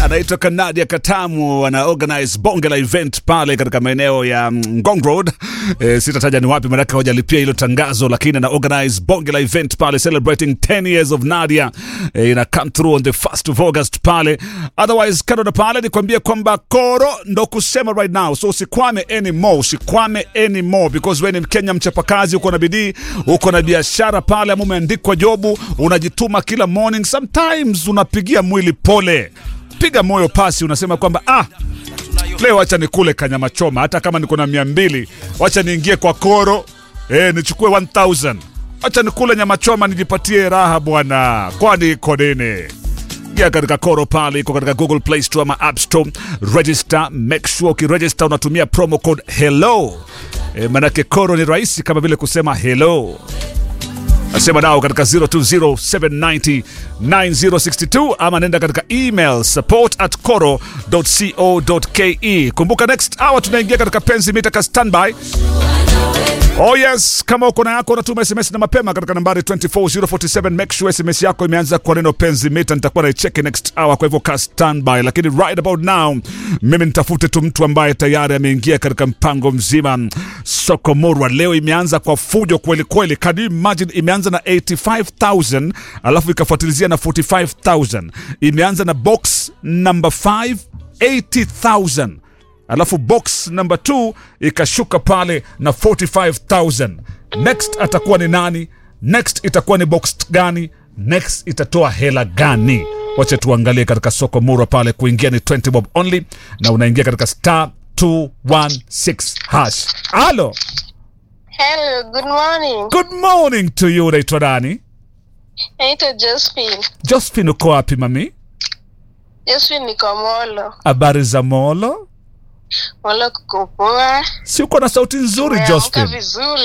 anaitwa Kanadia Katamu, ana organize bonge la event pale katika maeneo ya mm, Ngong Road. E, sitataja ni wapi, maanake hawajalipia hilo tangazo, lakini ana organize bonge la event pale celebrating 10 years of Nadia. E, ina come through on the 1st of August pale. Otherwise kando na pale nikwambie kwamba koro ndo kusema right now, so usikwame anymore, usikwame anymore because wewe ni Mkenya mchapakazi, uko na bidii, uko na biashara pale, ama umeandikwa jobu, unajituma kila morning. Sometimes unapigia mwili pole, piga moyo pasi, unasema kwamba ah, leo wacha nikule kanyama choma, hata kama niko na mia mbili, wacha niingie kwa koro eh, nichukue 1000 wacha nikule nyama choma nijipatie raha bwana, kwani iko nini? Ingia katika koro pale, iko katika Google Play Store ama App Store. Register, make sure ukiregister unatumia promo code hello. E, manake koro ni rahisi kama vile kusema hello. Nasema nao katika 0207909062 ama nenda katika email support at coro.co.ke. Kumbuka next hour tunaingia katika penzi mita ka standby. Oh yes, kama uko na yako unatuma SMS na mapema katika nambari 24047. Make sure SMS yako imeanza kwa neno penzi mita, nitakuwa naicheki next hour, kwa hivyo ka standby. Lakini right about now, mimi nitafute tu mtu ambaye tayari ameingia katika mpango mzima. Soko Murwa leo imeanza kwa fujo kweli kweli. Can you imagine, imeanza na 85000 alafu ikafuatilizia na 45000 imeanza na box number 5 80000 alafu box number 2 ikashuka pale na 45000 next atakuwa ni nani next itakuwa ni box gani next itatoa hela gani wacha tuangalie katika soko murwa pale kuingia ni 20 bob only na unaingia katika star 216 hash halo Hello, good morning. good morning to you unaitwa nani Naitwa Josephine. josephine uko wapi mami Josephine niko Molo. habari za molo Molo kuko poa. si uko na sauti nzuri Umeamka josephine vizuri.